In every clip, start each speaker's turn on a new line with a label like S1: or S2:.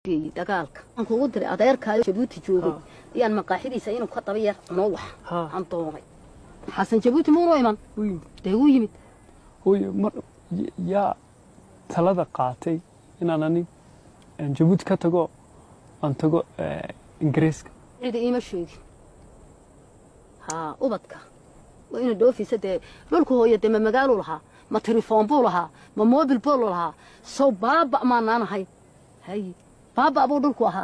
S1: geeyey dagaalka aan kugu diray adeerkaayo jabuuti joogay ayaan maqaaxidiisa inuu ka daba yar noo wax
S2: Ha.
S1: aan doonay xasan jabuuti muunoo iman
S2: u yimid
S1: dee wuu yimid
S2: hooyo mar y- yaa talada qaatay inaan anig aan jabuuti ka tago aan tago eh, ingiriiska
S1: cida iima sheegin haa ubadka waa ina dhoofisa dee dhulka hooya dee ma magaaluu lahaa ma telefoon buu lahaa ma mobil boolu lahaa sow baaba maanaan ahayn haye baaba buu dhulku ahaa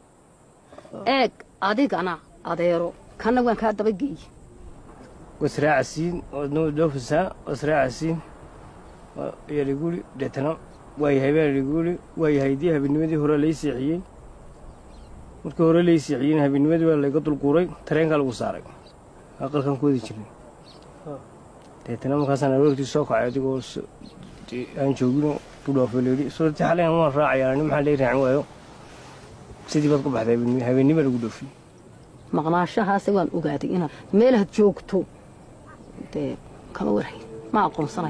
S1: eeg adigana adeero kanna waan kaa daba geeyey
S3: wasraacasiin wadnoo dhoofisaa wasraacasiin yaliguli deetana waayahay baa yaliguli waayahay dii habeennimadii hore lay seexiyey markii hore lay seexiyeyna habeennimadii baa layga dulquuray tareenkaa lagu saaray aqalkan ku wadi jirnay deetana markaasaan aroortii soo kacay adigoo s- dee aan joogino ku dhaafo leedhi suurti xaleen waan raacayaa nin maxaa lay raacin waayo sidii baad ku baxday habeenni- habeennima lagu dhoofiyey
S1: maqnaashahaase waan ogaaday inaad meelaad joogto dee kama warhay ma aqoonsanay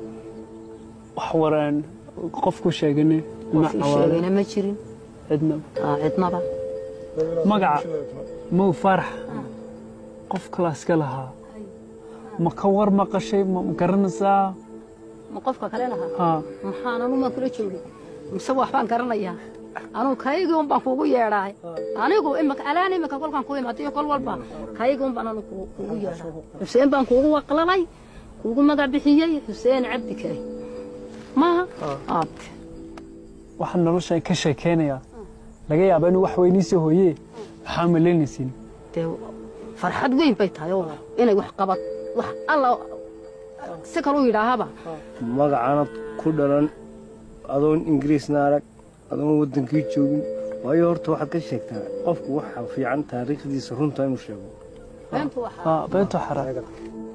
S2: wax waraan qofku sheegane ma
S1: qof ii
S2: cawaale
S1: sheegayna ma jirin
S2: cidna
S1: aa cidnaba
S2: magaca mow farax qof kalaa iska lahaa ma ka war maqashay ma garanaysaa
S1: ma qofka kale lahaa
S2: ha
S1: maxaan anu maan kula joogay mise waxbaan garanayaa anuu kaygii un baan kuugu yeedhaay anigu imika alaan imika kolkaan ku imaadiyo kol walba kaygii un baan anu ku- kuugu yeedhaa xuseen baan kuugu waqlalay kuugu magac bixiyey xuseen cabdi kare maaha aabte
S2: waxaan noloshan ka sheekeynayaa laga yaaba inuu wax weyniisii hooyee waxaa malaynaysin
S1: dee farxad weyn bay tahay oo inay wax qabad wax alla si kaluu yidhaahaba
S3: magacaanad ku dhalan adoon ingiriisna arag adoon waddankii joogin waayo horta waxaad ka sheegtaa qofku waxa fiican taariikhdiisa runta inuu sheego
S1: beentu waxa
S2: ha beento xaraa